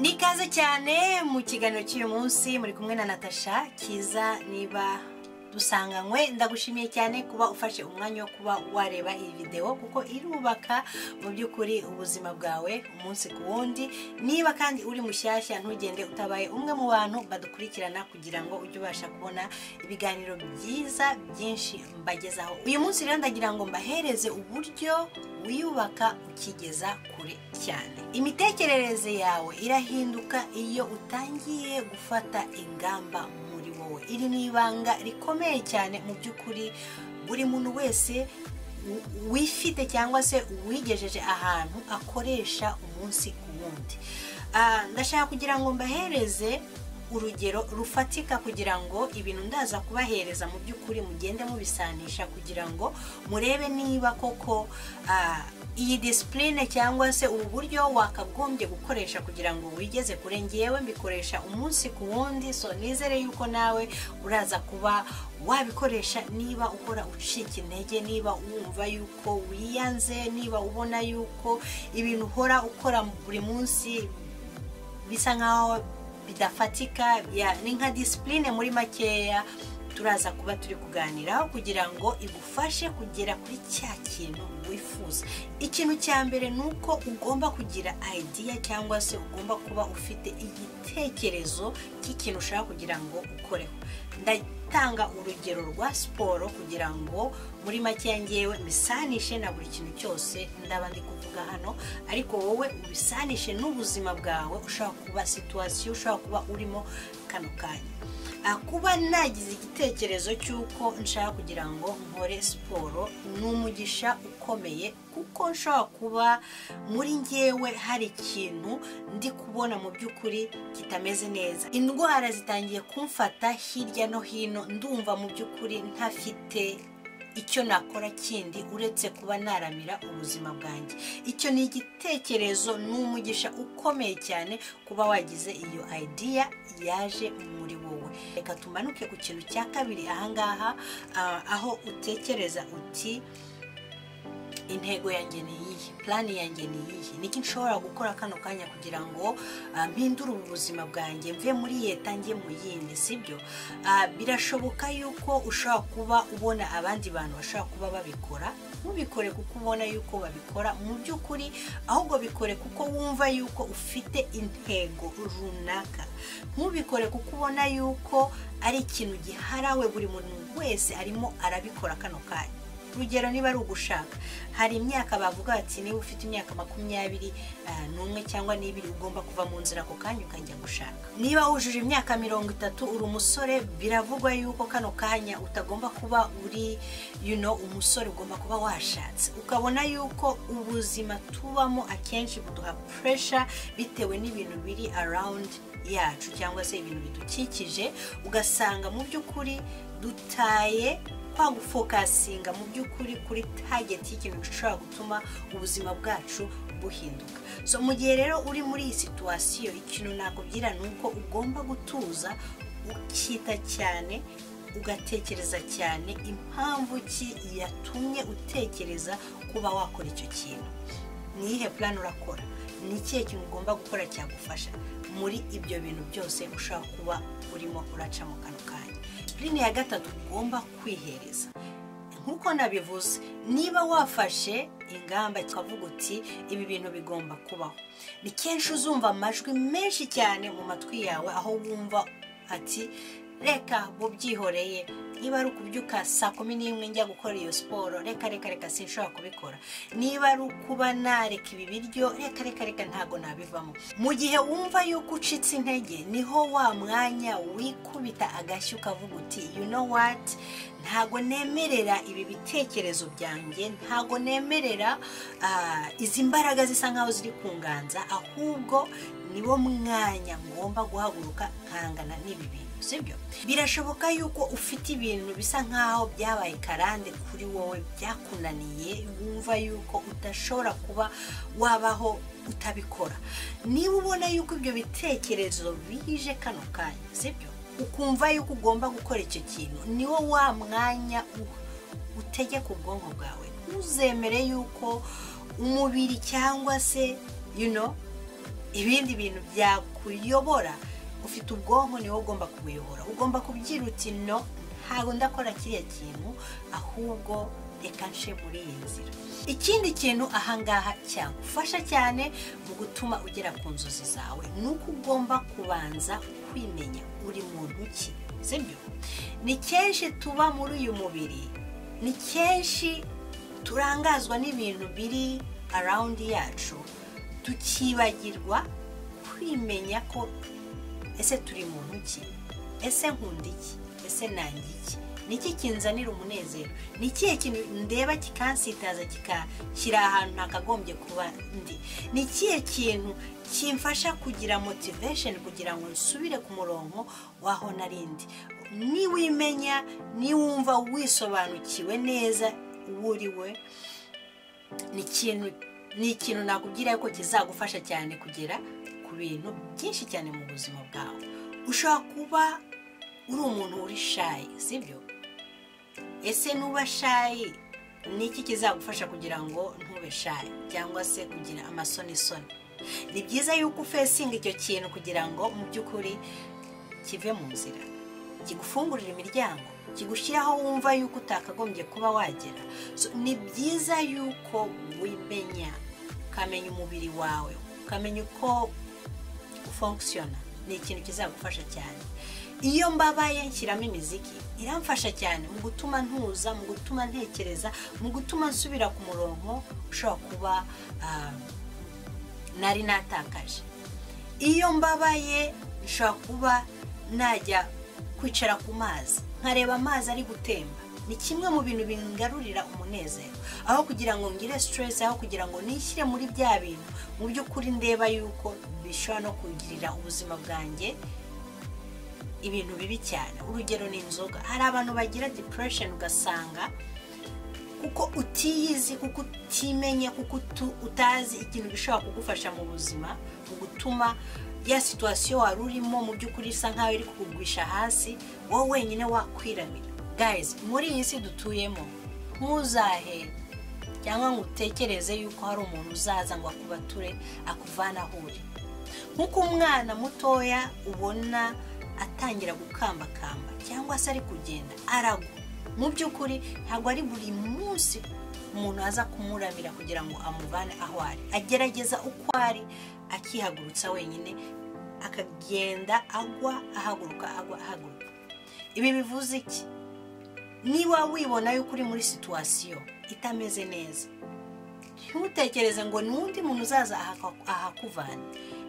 ikaze cyane mu kiganiro cy'uyu munsi muri kumwe na natasha kiza niba dusanganywe ndagushimiye cyane kuba ufashe umwanya wo kuba wareba iyi videwo kuko irubaka mu by'ukuri ubuzima bwawe umunsi ku wundi niba kandi uri mushyashya ntugende utabaye umwe mu bantu badukurikirana kugira ngo ujye ubasha kubona ibiganiro byiza byinshi mbagezaho uyu munsi rero ndagira ngo mbahereze uburyo wiyubaka ukigeza kure cyane imitekerereze yawe irahinduka iyo utangiye gufata ingamba muri wowe iri ni ibanga rikomeye cyane mu by'ukuri buri muntu wese wifite cyangwa se wigejeje ahantu akoresha umunsi ku wundi Ah, ndashaka kugira ngo mbahereze urugero rufatika kugira ngo ibintu ndaza kubahereza mu by'ukuri mugende mubisanisha kugira ngo murebe niba koko ah, iyi disipurine cyangwa se ubu buryo wakagombye gukoresha kugira ngo wigeze kure ngewe mbikoresha umunsi ku wundi so nizere yuko nawe uraza kuba wabikoresha niba uhora ucika intege niba wumva yuko wiyanze niba ubona yuko ibintu uhora ukora buri munsi bisa nkaho bidafatika ya- ni nka disipurine muri makeya turaza kuba turi kuganiraho kugira ngo igufashe kugera kuri cya kintu wifuza ikintu cya mbere ni uko ugomba kugira idea cyangwa se ugomba kuba ufite igitekerezo cy'ikintu ushaka kugira ngo ukoreho ndatanga urugero rwa siporo kugira ngo muri makeya ngewe mbisanishe na buri kintu cyose ndaba ndi kuvuga hano ariko wowe ubisanishe n'ubuzima bwawe ushobora kuba situwasiyo ushobora kuba urimo kano kanya Ah, kuba nagize igitekerezo cy'uko nshaka kugira ngo nkore siporo ni umugisha ukomeye kuko nshobora kuba muri ngewe hari ikintu ndi kubona mu by'ukuri kitameze neza indwara zitangiye kumfata hirya no hino ndumva mu by'ukuri ntafite icyo nakora kindi uretse kuba naramira ubuzima bwanjye icyo ni igitekerezo ni umugisha ukomeye cyane kuba wagize iyo idea yaje muri wowe reka tumanuke ku kintu cya kabiri ahangaha ah, aho utekereza uti intego yanjye ni iyihe plani yanjye ni iyihe niki nshobora gukora kano kanya kugira ngo ah, mpindure ubu buzima bwanjye mve muri leta njye mu yindi sibyo Ah, birashoboka yuko ushobora kuba ubona abandi bantu bashobora kuba babikora ntubikore kuko ubona yuko babikora mu by'ukuri ahubwo bikore kuko wumva yuko ufite intego runaka ntubikore kuko ubona yuko ari ikintu giharawe buri muntu wese arimo arabikora kano kanya urugero niba ari ugushaka hari imyaka bavuga bati niba ufite imyaka makumyabiri ah, n'umwe cyangwa n'ibiri ugomba kuva mu nzira ako kanya ukajya gushaka niba wujuje imyaka mirongo itatu uri umusore biravugwa yuko kano kanya utagomba kuba uri you know, umusore ugomba kuba washatse ukabona yuko ubuzima tubamo akenshi buduha puresha bitewe n'ibintu biri around yacu cyangwa se ibintu bidukikije ugasanga mu by'ukuri dutaye kwa gufokasinga mu by'ukuri kuri tageti y'ikintu gishobora gutuma ubuzima bwacu buhinduka so mu gihe rero uri muri iyi situwasiyo ikintu nakubwira ni uko ugomba gutuza ukita cyane ugatekereza cyane impamvu ki yatumye utekereza kuba wakora icyo kintu ni iyihe plan urakora ni ikihe kintu ugomba gukora cyagufasha muri ibyo bintu byose ushobora kuba urimo uraca mu kanwa kanya purine ya gatatu ugomba kwihereza nk'uko nabivuze niba wafashe ingamba ukavuga uti ibi bintu bigomba kubaho ni kenshi uzumva amajwi menshi cyane mu matwi yawe aho wumva ati reka bubyihoreye niba ari ukubyuka saa kumi n'imwe njya gukora iyo siporo reka reka reka sinshobora kubikora niba ari ukuba nareka ibi biryo reka reka reka ntabwo nabivamo mu gihe wumva yuko ucitse intege niho wa mwanya wikubita agashyi ukavuga uti you know what ntago nemerera ibi bitekerezo byanjye ntago nemerera ah, izi mbaraga zisa nkaho ziri kunganza ahubwo niwo mwanya ngomba guhaguruka nkangana n'ibi bintu sibyo birashoboka yuko ufite ibintu bisa nkaho byabaye karande kuri wowe byakunaniye wumva yuko udashobora kuba wabaho utabikora niba ubona yuko ibyo bitekerezo bije kano kanya sibyo ukumva yuko ugomba gukora icyo kintu niwo wa mwanya u- utegeka ubwonko bwawe ntuzemere yuko umubiri cyangwa se you know, ibindi bintu byakuyobora ufite ubwonko niwe ugomba kubuyobora ugomba kubyira uti no ntabwo ndakora kiriya kintu ahubwo reka nshe muri iyi nzira ikindi kintu ahangaha cyagufasha cyane mu gutuma ugera ku nzozi zawe ni uko ugomba kubanza kwimenya uri muntu ki sibyo ni kenshi tuba muri uyu mubiri ni kenshi turangazwa n'ibintu biri arawundi yacu tukibagirwa kwimenya ko ese turi muntu ki ese nkunda iki ese nange iki niki kinzanira umunezero ni ikihe kintu ndeba kikansitaza kiri ahantu nakagombye kuba ndi ni ikihe kintu kimfasha kugira motivation kugira ngo nsubire ku murongo waho narindi niwimenya niwumva wisobanukiwe neza uwo uri we ni ikintu ni ikintu nakubwira ko kizagufasha cyane kugera ku bintu byinshi cyane mu buzima bwawe ushobora kuba uri umuntu uri shayi sibyo ese nuba shayi ni iki kizagufasha kugira ngo ntube shayi cyangwa se kugira amasonisoni ni byiza yuko ufesinga icyo kintu kugira ngo mu by'ukuri kive mu nzira kigufungurira imiryango kigushyiraho wumva yuko utakagombye kuba wagera ni byiza yuko wimenya ukamenya umubiri wawe ukamenya uko ufonkisiyona ni ikintu kizagufasha cyane iyo mbabaye nshyiramo imiziki iramfasha cyane mu gutuma ntuza mu gutuma ntekereza mu gutuma nsubira ku murongo ushobora kuba nari natakaje iyo mbabaye nshobora kuba najya kwicara ku mazi nkareba amazi ari gutemba ni kimwe mu bintu bingarurira umunezero aho kugira ngo ngire siteresi aho kugira ngo nishyire muri bya bintu mu by'ukuri ndeba yuko bishobora no kugirira ubuzima bwanjye ibintu bibi cyane urugero ni inzoga hari abantu bagira depression ugasanga kuko utiyizi kuko utimenye kuko utazi ikintu gishobora kugufasha mu buzima mu gutuma ya situwasiyo wari urimo mu by'ukuri isa nkaho iri kukugwisha hasi wowe wenyine wakwiramira guys muri iyi si dutuyemo ntuzahe cyangwa ngo utekereze yuko hari umuntu uzaza ngo akubature akuvane aho uri nk'uko umwana mutoya ubona atangira gukambakamba cyangwa se ari kugenda aragwa mu by'ukuri ntabwo ari buri munsi umuntu aza kumuramira kugira ngo amuvane aho ari agerageza uko ari akihagurutsa wenyine akagenda agwa ahaguruka agwa ahaguruka ibi bivuze iki niba wibona yuko uri muri situwasiyo itameze neza ntutekereze ngo n'undi muntu uzaza ahakuvana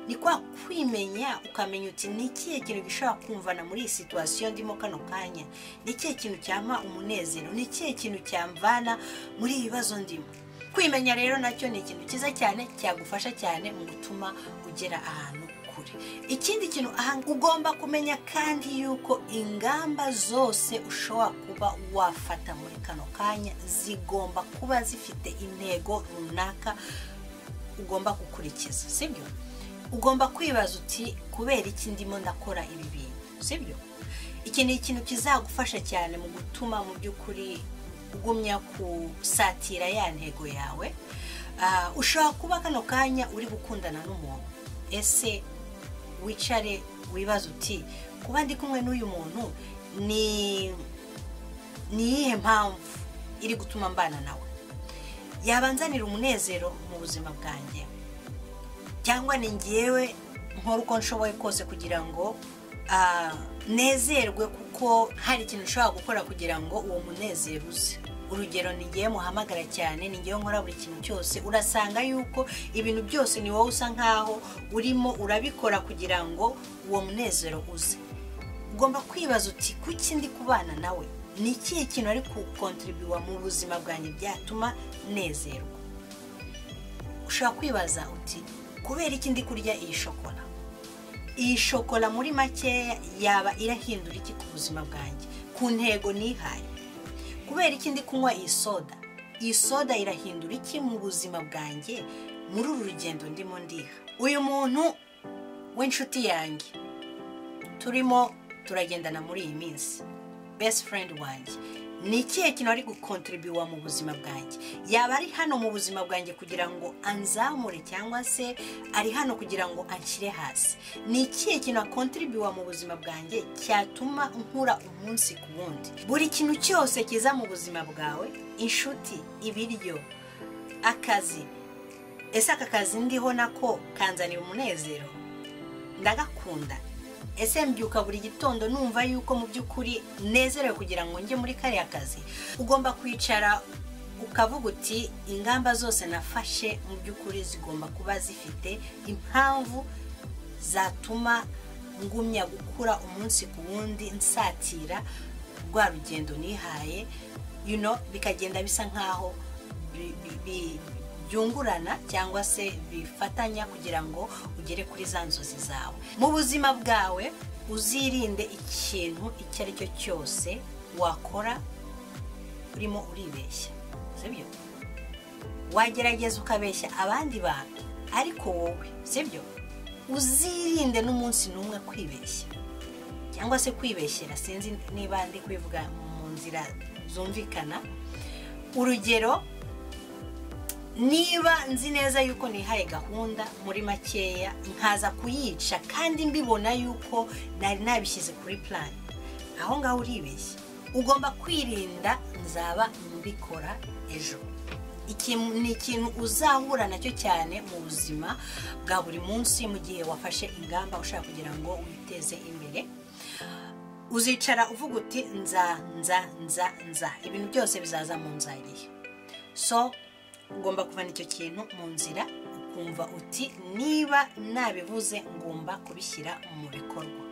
ni kwa kwimenya ukamenya uti ni ikihe kintu gishobora kumvana muri iyi situwasiyo ndimo kano kanya ni ikihe kintu cyampa umunezero ni ikihe kintu cyamvana muri ibi bibazo ndimo kwimenya rero nacyo ni ikintu cyiza cyane cyagufasha cyane mu gutuma ugera ahantu kure ikindi kintu ugomba kumenya kandi yuko ingamba zose ushobora kuba wafata muri kano kanya zigomba kuba zifite intego runaka ugomba gukurikiza sibyo ugomba kwibaza uti kubera iki ndimo ndakora ibi bintu sibyo iki ni ikintu kizagufasha cyane mu gutuma mu by'ukuri ugumya gusatira ya ntego yawe ushobora kuba kano kanya uri gukundana n'umuntu ese wicare wibaza uti kuba ndi kumwe n'uyu muntu ni iyihe mpamvu iri gutuma mbana nawe yabanzanira umunezero mu buzima bwanjye cyangwa ni ngewe nkora uko nshoboye kose kugira ngo nezerwe kuko hari ikintu ushobora gukora kugira ngo uwo munezero uze urugero ni ngewe muhamagara cyane ni ngewe nkora buri kintu cyose urasanga yuko ibintu byose ni wowe usa nkaho urimo urabikora kugira ngo uwo munezero uze ugomba kwibaza uti kuki ndi kubana nawe ni ikihe kintu ari kukontiribiwa mu buzima bwanjye byatuma nezerwa ushobora kwibaza uti kubera iki ndi kurya iyi shokora iyi shokora muri makeya yaba irahindura iki ku buzima bwanjye ku ntego nihaye kubera iki ndi kunywa iyi soda iyi soda irahindura iki mu buzima bwanjye muri uru rugendo ndimo ndiha uyu muntu w'inshuti yanjye turimo turagendana muri iyi minsi best friend wanjye ni ikihe kintu ari gukontiribiwa mu buzima bwanjye yaba ari hano mu buzima bwanjye kugira ngo anzamure cyangwa se ari hano kugira ngo anshyire hasi ni ikihe kintu akontiribiwa mu buzima bwanjye cyatuma nkura umunsi ku wundi buri kintu cyose kiza mu buzima bwawe inshuti ibiryo akazi ese aka kazi ndiho nako kanzanira umunezero ndagakunda ese mbyuka buri gitondo numva yuko mu by'ukuri nezerewe kugira ngo njye muri kariya kazi ugomba kwicara ukavuga uti ingamba zose nafashe mu by'ukuri zigomba kuba zifite impamvu zatuma ngumya gukura umunsi ku wundi nsatira rwa rugendo nihaye you know, bikagenda bisa nk'aho bi- bi- bi- byungurana cyangwa se bifatanya kugira ngo ugere kuri za nzozi zawe mu buzima bwawe uzirinde ikintu icyo ari cyo cyose wakora urimo uribeshya sibyo wagerageza ukabeshya abandi bantu ariko wowe sibyo uzirinde n'umunsi n'umwe kwibeshya cyangwa se kwibeshyera sinzi niba ndi kubivuga mu nzira zumvikana urugero niba nzi neza yuko nihaye gahunda muri makeya nkaza kuyica kandi mbibona yuko nari nabishyize kuri purani aho ngaho uribeshya ugomba kwirinda nzaba mbikora ejo iki ni ikintu uzahura nacyo cyane mu buzima bwa buri munsi mu gihe wafashe ingamba ushaka kugira ngo witeze imbere uzicara uvuga uti nza nza nza nza ibintu byose bizaza mu nzariye so ugomba kuvana icyo kintu mu nzira ukumva uti niba nabivuze ngomba kubishyira mu bikorwa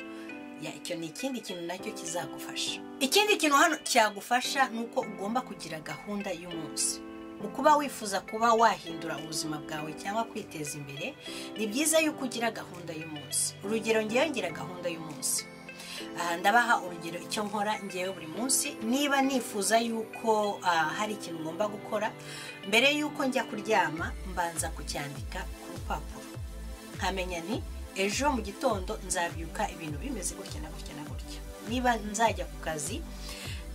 ya icyo ni ikindi kintu nacyo kizagufasha ikindi kintu hano cyagufasha ni uko ugomba kugira gahunda y'umunsi mu kuba wifuza kuba wahindura ubuzima bwawe cyangwa kwiteza imbere ni byiza yuko ugira gahunda y'umunsi urugero ngewe ngira gahunda y'umunsi aha ndabaha urugero icyo nkora ngewe buri munsi niba nifuza yuko ah, hari ikintu ngomba gukora mbere yuko njya kuryama mbanza kucyandika ku rupapuro nkamenya ni ejo mu gitondo nzabyuka ibintu bimeze gutya na gutya na gutya niba nzajya ku kazi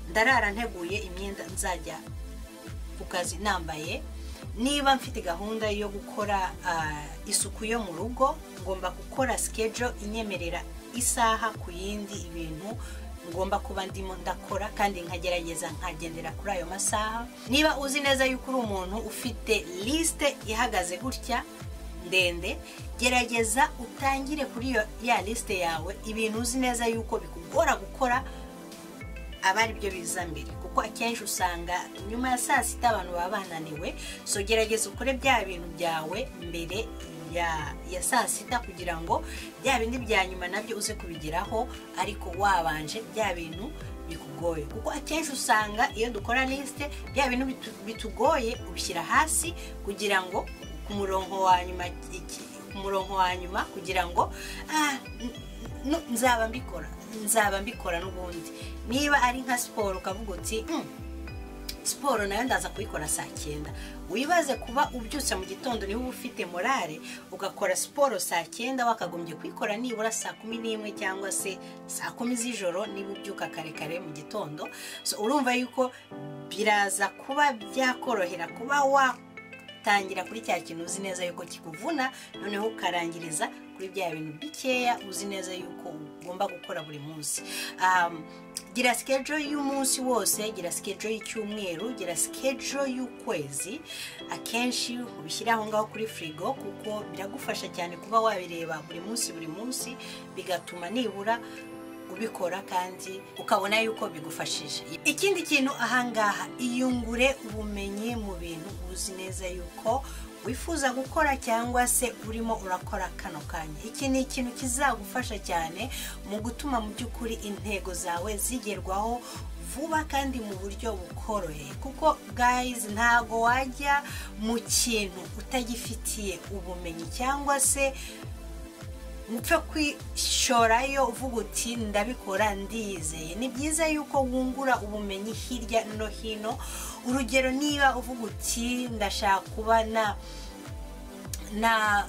ndarara nteguye imyenda nzajya ku kazi nambaye niba mfite gahunda yo gukora ah, isuku yo mu rugo ngomba gukora schedule inyemerera isaha ku yindi ibintu ngomba kuba ndimo ndakora kandi nkagerageza nkagendera kuri ayo masaha niba uzi neza yuko uri umuntu ufite lisite ihagaze gutya ndende gerageza utangire kuri iyo ya lisite yawe ibintu uzi neza yuko bikugora gukora aba ari byo biza mbere kuko akenshi usanga nyuma ya saa sita abantu baba bananiwe so gerageza ukore bya bintu byawe mbere ya, ya saa sita kugira ngo bya bindi bya nyuma nabyo uze kubigeraho ariko wabanje bya bintu bikugoye kuko akenshi usanga iyo dukora lisite bya bintu bitu- bitugoye ubishyira hasi kugira ngo ku murongo wa nyuma iki- ku murongo wa nyuma kugira ngo ah, n- n- nzaba mbikora nzaba mbikora n'ubundi niba ari nka siporo ukavuga uti "Mm, siporo nayo ndaza kuyikora saa cyenda wibaze kuba ubyutse mu gitondo niba uba ufite morale ugakora siporo saa cyenda wakagombye kuyikora nibura saa kumi n'imwe cyangwa se saa kumi z'ijoro niba ubyuka kare kare mu gitondo So, urumva yuko biraza kuba byakorohera kuba watangira kuri cya kintu uzi neza yuko kikuvuna noneho ukarangiriza kuri bya bintu bikeya uzi neza yuko ugomba gukora buri munsi Um, gira sikejo y'umunsi wose gira sikejo y'icyumweru gira sikejo y'ukwezi akenshi ubishyire aho ngaho kuri firigo kuko biragufasha cyane kuba wabireba buri munsi buri munsi bigatuma nibura ubikora kandi ukabona yuko bigufashije ikindi kintu ahangaha iyungure ubumenyi mu bintu uzi neza yuko wifuza gukora cyangwa se urimo urakora kano kanya iki ni ikintu kizagufasha cyane mu gutuma mu by'ukuri intego zawe zigerwaho vuba kandi mu buryo bukoroheye kuko guys ntago wajya mu kintu utagifitiye ubumenyi cyangwa se upfe kwishorayo uvuga uti ndabikora ndiyizeye ni byiza yuko wungura ubumenyi hirya no hino urugero niba uvuga uti ndashaka kuba na na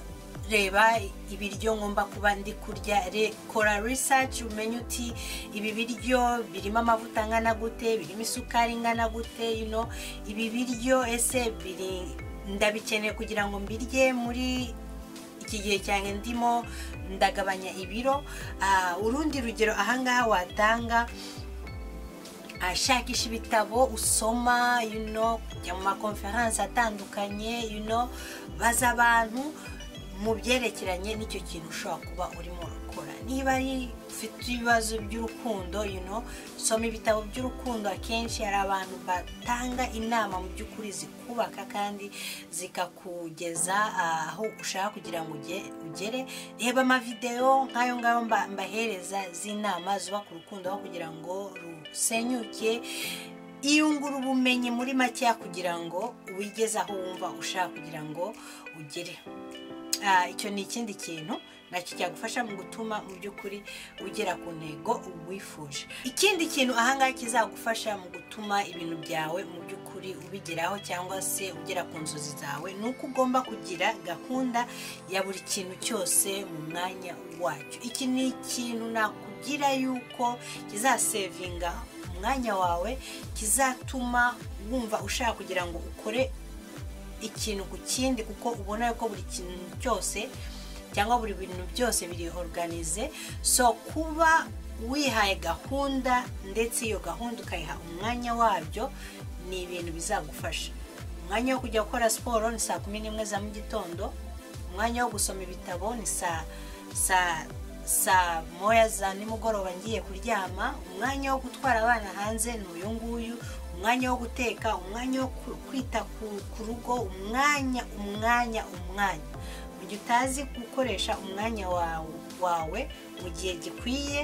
reba ibiryo ngomba kuba ndi kurya re- kora research umenye uti ibi biryo birimo amavuta angana gute birimo isukari ingana gute you know ibi biryo ese biri ndabikeneye kugira ngo mbirye muri iki gihe cyane ndimo ndagabanya ibiro Ah, urundi rugero ahangaha watanga ashakisha ibitabo usoma you know kujya mu makonferanse atandukanye you know baza abantu mu byerekeranye n'icyo kintu ushobora kuba urimo urakora niba ari ufite ibibazo by'urukundo you know soma ibitabo by'urukundo akenshi hari abantu batanga inama mu by'ukuri zikubaka kandi zikakugeza ah, aho ushaka kugira ngo uge- ugere reba amavidewo nk'ayo ngayo mba- mbahereza z'inama zubaka urukundo aho kugira ngo rusenyuke iyungura ubumenyi muri makeya kugira ngo wigeze aho wumva ushaka kugira ngo ugere Ah, icyo ni ikindi kintu nacyo cyagufasha mu gutuma mu by'ukuri ugera ku ntego wifuje ikindi kintu ahangaha kizagufasha mu gutuma ibintu byawe mu by'ukuri ubigeraho cyangwa se ugera ku nzozi zawe ni uko ugomba kugira gahunda ya buri kintu cyose mu mwanya wacyo iki ni ikintu nakugira yuko kizasevinga umwanya wawe kizatuma wumva ushaka kugira ngo ukore ikintu ku kindi kuko ubona ko buri kintu cyose cyangwa buri bintu byose biri organize so kuba wihaye gahunda ndetse iyo gahunda ukayiha umwanya wabyo ni ibintu bizagufasha umwanya wo kujya gukora siporo ni saa kumi n'imwe za mu gitondo umwanya wo gusoma ibitabo ni saa saa saa moya za nimugoroba ngiye kuryama umwanya wo gutwara abana hanze ni uyu nguyu umwanya wo guteka umwanya wo ku- kwita ku- ku rugo umwanya umwanya umwanya mu gihe utazi gukoresha umwanya wawe wawe mu gihe gikwiye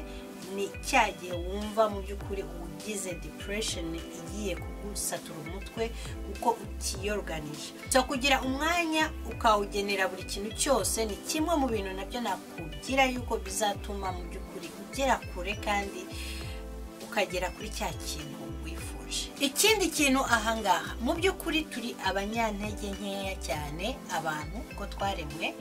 ni cya gihe wumva mu by'ukuri ugize depression igiye kugusatura umutwe kuko utiyoruganije so kugira umwanya ukawugenera buri kintu cyose ni kimwe mu bintu nabyo nakubwira yuko bizatuma mu by'ukuri ugera kure kandi ukagera kuri cya kintu wifuje ikindi kintu ahangaha mu by'ukuri turi abanyantege nkeya cyane abantu uko twaremwe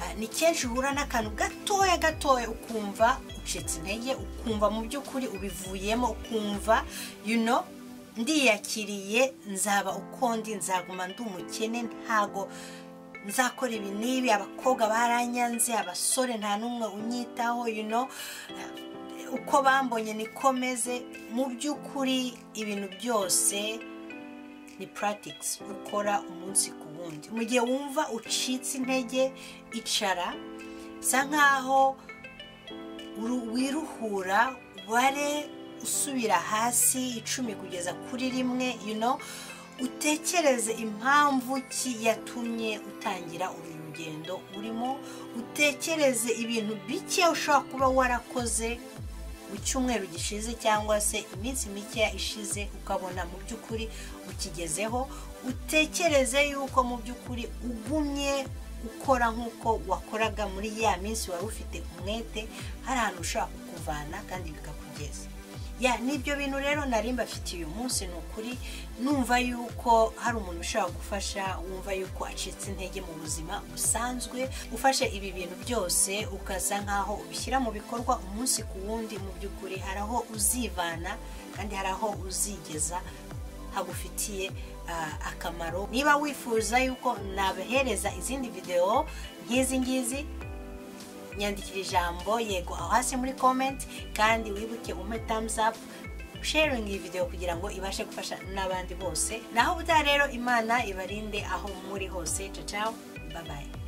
Ah, ni kenshi uhura n'akantu gatoya gatoya ukumva ucitse intege ukumva mu by'ukuri ubivuyemo ukumva you know ndiyakiriye nzaba uko ndi nzaguma ndi umukene ntago nzakora ibi n'ibi abakobwa baranyanze abasore nta n'umwe unyitaho you know uko bambonye niko meze mu by'ukuri ibintu byose ni practice ukora umunsi ku wundi mu gihe wumva ucitse intege icara bisa nkaho uru- wiruhura ubare usubira hasi icumi kugeza kuri rimwe you know utekereze impamvu ki yatumye utangira uru rugendo urimo utekereze ibintu bike ushobora kuba warakoze mu cyumweru gishize cyangwa se iminsi mikeya ishize ukabona mu by'ukuri ukigezeho utekereze yuko mu by'ukuri ugumye ukora nk'uko wakoraga muri ya minsi wari ufite umwete hari ahantu ushobora kukuvana kandi bikakugeza ya n'ibyo bintu rero nari mbafitiye uyu munsi ni ukuri numva yuko hari umuntu ushobora gufasha wumva yuko acitse intege mu buzima busanzwe ufashe ibi bintu byose ukaza nk'aho ubishyira mu bikorwa umunsi ku wundi mu by'ukuri hari aho uzivana kandi hari aho uzigeza hagufitiye ah, akamaro niba wifuza yuko nabahereza izindi videwo nk'izi ngizi nyandikira ijambo yego aho hasi muri comment kandi wibuke umpe thumbs up sharing iyi video kugira ngo ibashe gufasha n'abandi bose naho ubutaha rero imana ibarinde aho muri hose ciao ciao bye bye